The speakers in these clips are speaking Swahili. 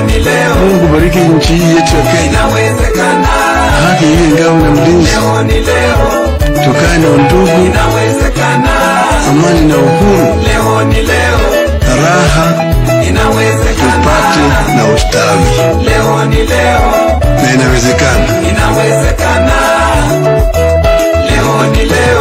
ni leo, Mungu bariki nchi hii yetu ya Kenya, inawezekana. haki iwe ngao na mlinzi, Leo ni leo, tukae na undugu, inawezekana. amani na uhuru, Leo ni leo, raha inawezekana. tupate na ustawi, Leo ni leo, na inawezekana. inawezekana. Leo ni leo,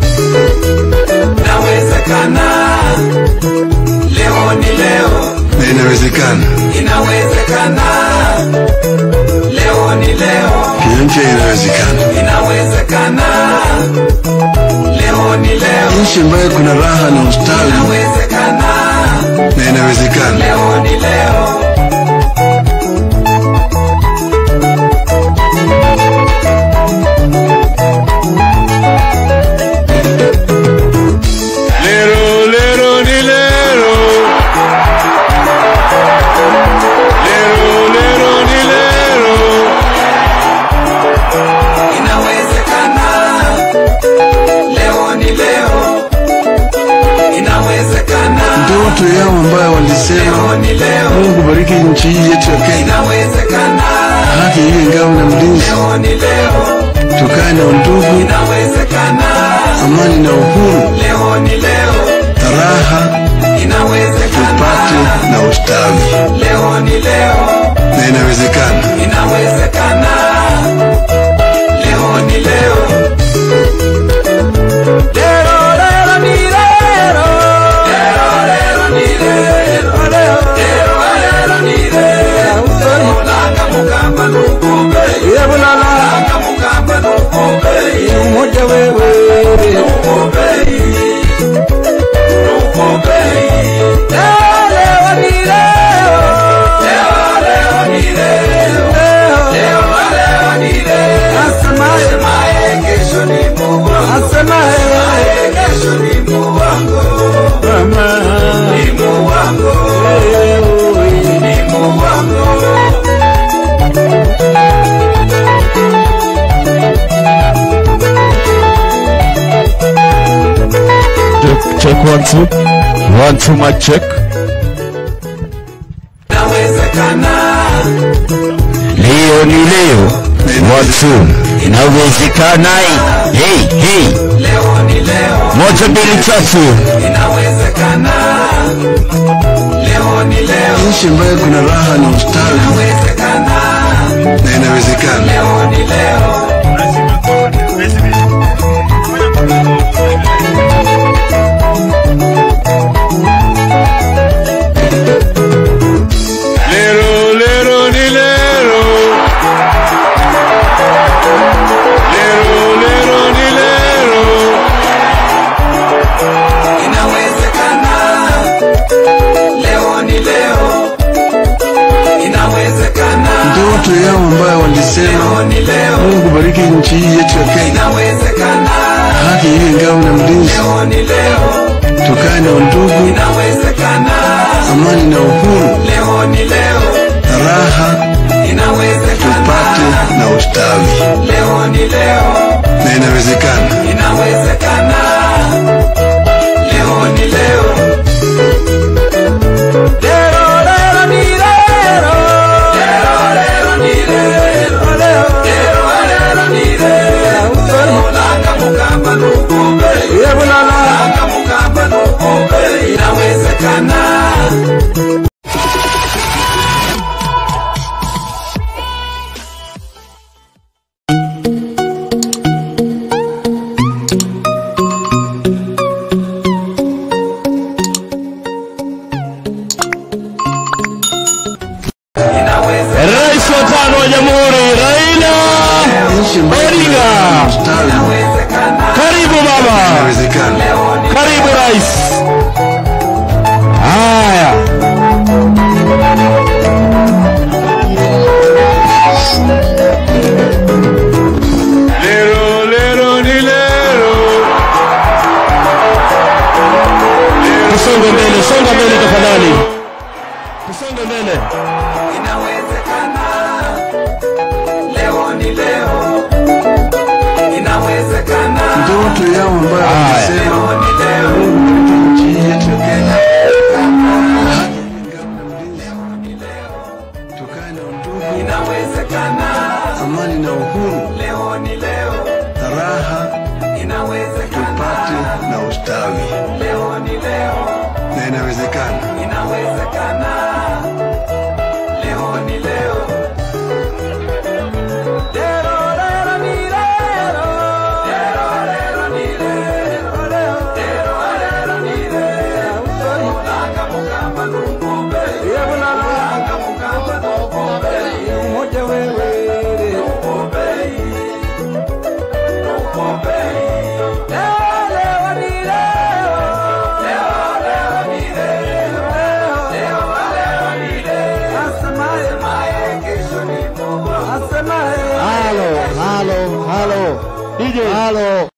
inawezekana. Leo ni leo, na inawezekana. inawezekana. Leo ni leo, Kenya mpya inawezekana, inawezekana. Leo ni leo, nchi ambayo kuna raha na ustawi, inawezekana. na inawezekana. Leo ni leo, Lero, lero, ni lero. Lero, lero, ni lero. inawezekana. Leo ni leo, inawezekana. Ndoto yao ambayo walisema, Leo ni leo, Mungu bariki nchi hii yetu ya Kenya, inawezekana. haki iwe ngao na mlinzi, Leo ni leo, tukae na undugu, inawezekana. amani na uhuru, Leo ni leo, raha inawezekana. tupate na ustawi, Leo ni leo, na inawezekana. inawezekana. Leo ni leo. Lero, lero, ni lero. Lero, lero, ni lero. Lero, lero, ni lero. Langa mukamba nukumbe. Langa mukamba nukumbe. Nukumbe. Nukumbe. Lero, lero, ni lero. Lero, lero, ni lero. Lero, lero, ni lero. Asemaye kesho ni Mungu wangu. Asemaye kesho ni Mungu wangu. Ni Mungu wangu. Ni Mungu wangu. Check, check one two. One two mic check. Inawezekana. Leo ni leo. One two. Inawezekana. Hey, hey. Leo ni leo. Moja mbili tatu. Inawezekana. Leo ni leo. Nchi ambayo kuna raha na ustawi, Inawezekana. na inawezekana. Leo ni leo. Lero, lero, ni lero. Lero, lero, ni lero. Inawezekana. Leo ni leo. Inawezekana. Ndoto yao ambayo walisema, Leo ni leo. Mungu bariki nchi hii yetu ya Kenya, Inawezekana. haki iwe ngao na mlinzi, Leo ni leo. tukae na undugu, Inawezekana. amani na uhuru, Leo ni leo. raha Inawezekana. tupate na ustawi, Leo ni leo. na inawezekana. Inawezekana. Leo ni leo. Lero, lero, ni lero. Lero, lero, ni lero. Lero, lero, ni lero. Langa mukamba nukumbe. Langa mukamba nukumbe. Inawezekana. Inawezekana. Rais wa tano wa Jamhuri Raila Nchi ambayo kuna Odinga. raha na ustawi, Inawezekana. Karibu baba. inawezekana. Leo ni Karibu rais. Haya. Lero, lero, ni lero. Tusonge mbele, songa mbele tafadhali. Tusonge mbele. Inawezekana. Leo ni leo. Inawezekana. Ndoto yao ambayo Haya. walisema, Leo ni leo. Mungu bariki nchi hii yetu ya Kenya, haki iwe ngao na mlinzi, inawezekana. amani na uhuru, Leo ni leo, raha inawezekana. tupate na ustawi, Leo ni leo, na inawezekana. inawezekana. Leo ni leo. Lero, lero, ni lero. Lero, lero, ni lero. Lero, lero, ni lero. Mulanga mukamba nukumbe. Mulanga mukamba nukumbe. Nukumbe. Nukumbe. Leo ni leo. Leo, leo ni leo. Leo, leo ni leo. Asemaye kesho ni Mungu. Halo, halo, halo. DJ. Halo.